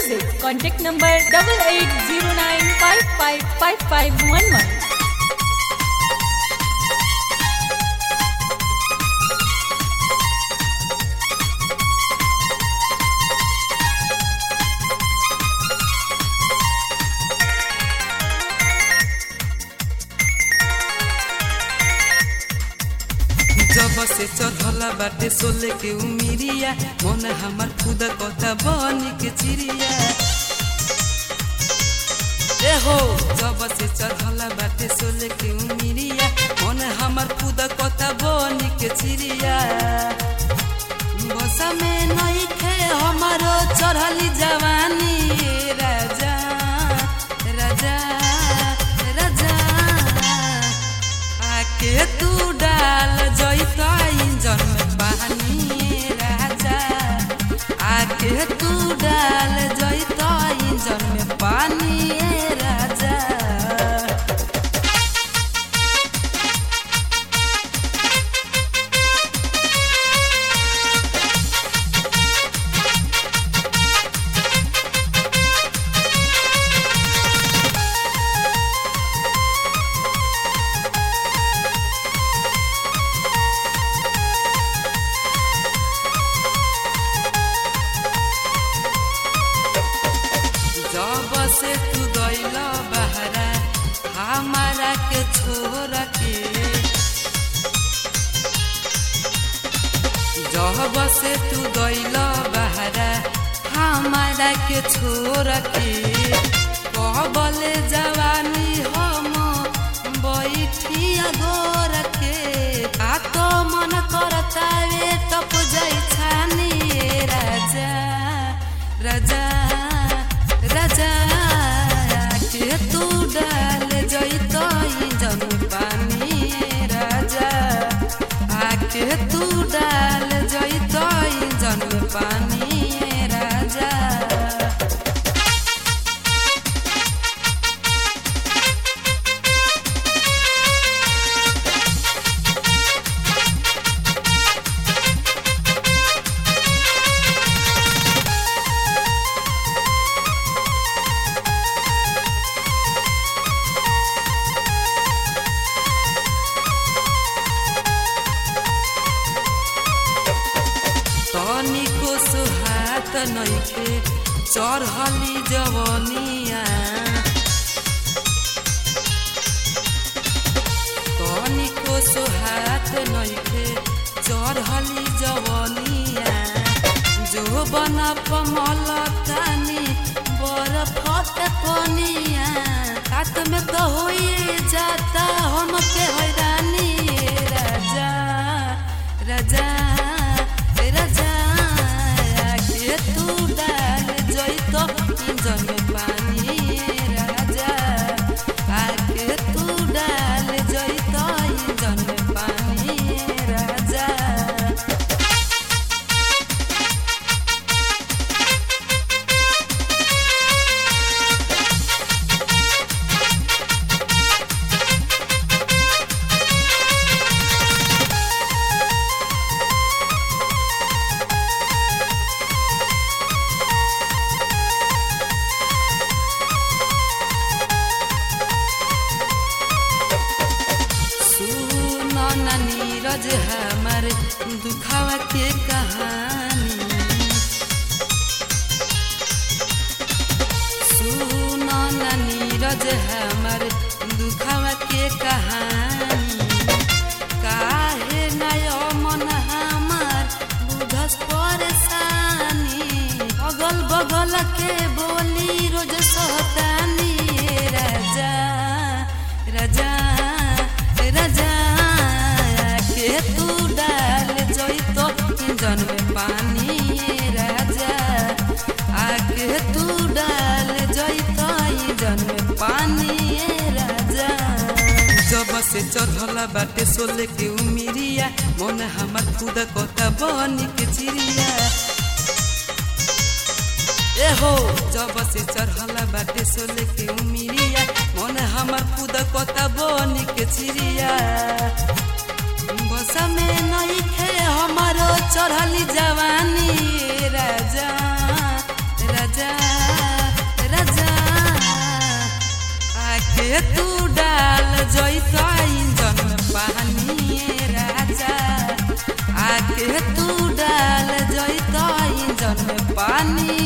music. Contact number double eight zero nine five five five five one one. जब से चढ़ला बाटे सोले के उमिरिया मन हमार खुद कथा बनी के चिड़िया ए हो जब से चढ़ला बाटे सोले के उमिरिया मन हमार खुद कथा बनी के चिड़िया बसा में नहीं खे हमारो चढ़ली जवानी राजा राजा राजा आके तू डाल जैता इंजन में पानी राजा आके तू डाल जैता इंजन में पानी राजा जब से तू गइल बहरा हमारा के छोरा के जब से तू गइल बहरा हमारा के छोरा के कहबले जवानी हम बैठिया गोर के आ तो मन करता वे टप जाइ छानी राजा राजा राजा के तू डाल जैत इंजन पानी राजा आके तू डाल जैत इंजन पानी राजा तनिको सुहात नइखे चढ़ली जवनिया तनिको सुहात नइखे चढ़ली जवनिया जो बना पमल तानी बरफत पनिया हाथ में तो होइए जाता हमके हैरानी राजा राजा राजा के तू डाल जैतो इंजन में पानी राजा आके तू डाल जैतो इंजन में पानी राजा सुनो ना नीरज हमारे दुखावा के कहानी सुनो ना नीरज हमारे दुखावा के कहानी काहे नय मन हमार बुझस परेशानी अगल बगल के बोली रोज सहतानी राजा राजा राजा के तू डाल जैतो इंजन में पानी राजा आके तू डाल जैतो इंजन में पानी राजा जब से चढ़ला बाटे सोले के उमिरिया मन हमार खुद कता बनी के चिड़िया ए हो जब से चढ़ला बाटे सोले के उमिरिया मन हमार खुद कता बनी के चिड़िया बसा में नहीं खे हमारो चढ़ली जवानी राजा राजा पानी